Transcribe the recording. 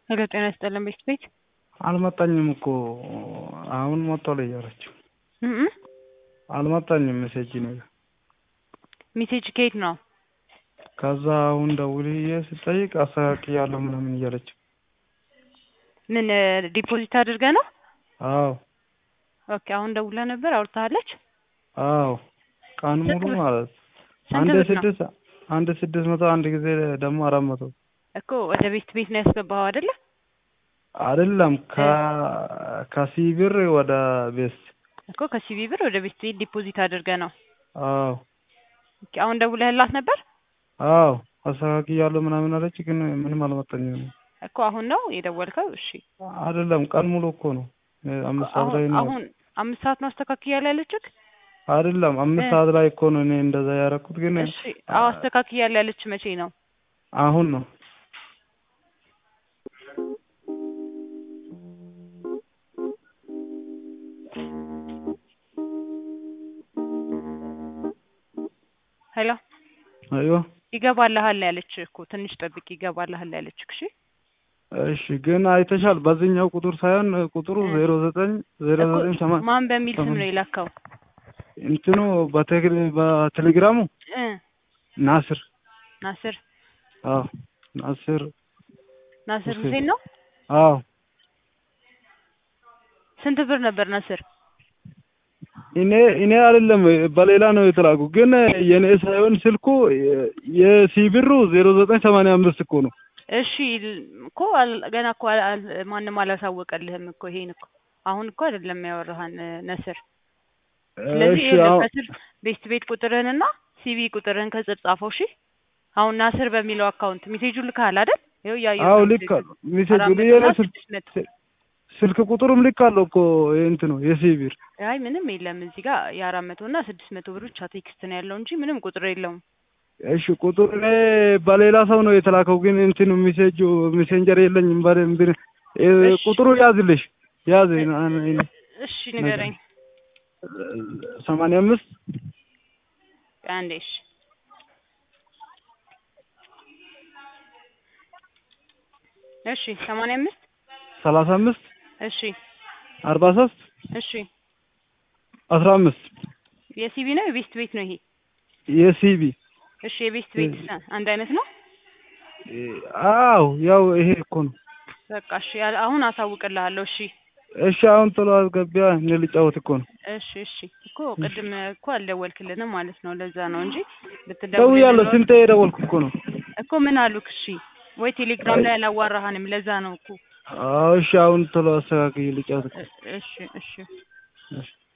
ሄሎ ጤና ይስጥልን ቤት ቤት አልመጣኝም እኮ አሁን መጥቷል እያለችው እም አልመጣኝም ሜሴጅ ነው ሜሴጅ ከየት ነው? ከዛ አሁን ደውዬ ስጠይቅ አስተካክያለሁ ምናምን እያለች ምን ዲፖዚት አድርገ ነው? አዎ ኦኬ አሁን ደውላ ነበር አውርታለች? አዎ ቀን ሙሉ ማለት ስንት አንድ ብር ነው? ስድስት አንድ ስድስት መቶ አንድ ጊዜ ደግሞ አራት መቶ እኮ ወደ ቤት ቤት ነው ያስገባኸው አይደለ? አይደለም ከ ከሲብር ወደ ቤስት እኮ ከሲቢ ብር ወደ ቤት ቤት ዲፖዚት አድርገ ነው። አዎ ኦኬ አሁን ደውለህላት ነበር? አዎ አስተካክያለሁ ምናምን አለች፣ ግን ምንም አልመጣኝም። እኮ አሁን ነው የደወልከው? እሺ አይደለም ቀን ሙሉ እኮ ነው አምስት ሰዓት ላይ አሁን ነው አሁን አምስት ሰዓት ነው አስተካክያለሁ ያለችህ? አይደለም አምስት እ ሰዓት ላይ እኮ ነው እኔ እንደዛ ያደረኩት፣ ግን እሺ አዎ አስተካክያለሁ ያለች መቼ ነው? አሁን ነው ሄሎ አይዋ ይገባልሃል ያለች እኮ ትንሽ ጠብቅ ይገባልሃል ያለች እሺ እሺ ግን አይተሻል። በዚህኛው ቁጥር ሳይሆን ቁጥሩ እ ዜሮ ዘጠኝ ዜሮ እኮ ዘጠኝ ሰማ ማን በሚል ስም ነው ሰማንያ የላከው? እንትኑ በቴሌ በቴሌግራሙ እ ናስር ናስር አዎ ናስር ናስር ሁሴን ሁሴን ነው። አዎ ስንት ብር ነበር ናስር? እኔ እኔ አይደለም በሌላ ነው የተላኩ፣ ግን የኔ ሳይሆን ስልኩ የሲብሩ ዜሮ ዘጠኝ ሰማንያ አምስት እኮ ነው። እሺ ል- እኮ አል- ገና እኮ አል- አል- ማንም አላሳወቀልህም እኮ ይሄን እኮ አሁን እኮ አይደለም ያወራሃን ነስር። ስለዚህ እሺ ይኸውልህ አሁን ከስር ቤስት ቤት ቁጥርህንና ሲቪ ቁጥርህን ከስር ጻፈው። እሺ አሁን ናስር በሚለው አካውንት ሜሴጁ ልካል አይደል? ይኸው እያየሁት አዎ ነው ልክ ሜሴጁ ሚሴጅ አራት መቶ የኔ እና ስልክ ስድስት መቶ ስልክ ቁጥሩም ልክ አለው እኮ እንት ነው የሲቢር አይ ምንም የለም እዚህ ጋር የአራት መቶ እና ስድስት መቶ ብር ብቻ ቴክስት ነው ያለው እንጂ ምንም ቁጥር የለውም። እሺ ቁጥር እኔ በሌላ ሰው ነው የተላከው፣ ግን እንትኑ ሜሴጁ ሜሴንጀር የለኝም። በደንብ እ እሺ ቁጥሩ ያዝልሽ ያዝ እ- ና- ና- እሺ ነገር ንገረኝ ሰማንያ አምስት አንዴ። እሺ እሺ ሰማንያ አምስት ሰላሳ አምስት እሺ አርባ ሶስት እሺ አስራ አምስት የሲቢ ነው የቤስት ቤት ነው ይሄ? የሲቢ እሺ የቤስት ቤት ስ- አንድ አይነት ነው። አዎ ያው ይሄ እኮ ነው። በቃ እሺ ያለ- አሁን አሳውቅልሃለሁ። እሺ እሺ አሁን ቶሎ አስገቢያ እኔ ልጫወት እኮ ነው። እሺ እሺ እኮ ቅድም እኮ አልደወልክልንም ማለት ነው። ለዛ ነው እንጂ ብትደውልልን ደውያለሁ፣ ኖሮ ስንቴ የደወልኩ እኮ ነው። እኮ ምን አሉክ? እሺ ወይ ቴሌግራም ላይ አላዋራሃንም። ለዛ ነው እኮ አዎ እሺ አሁን ቶሎ አስተካክዬ ልጫወት እኮ እ- እሺ እሺ እሺ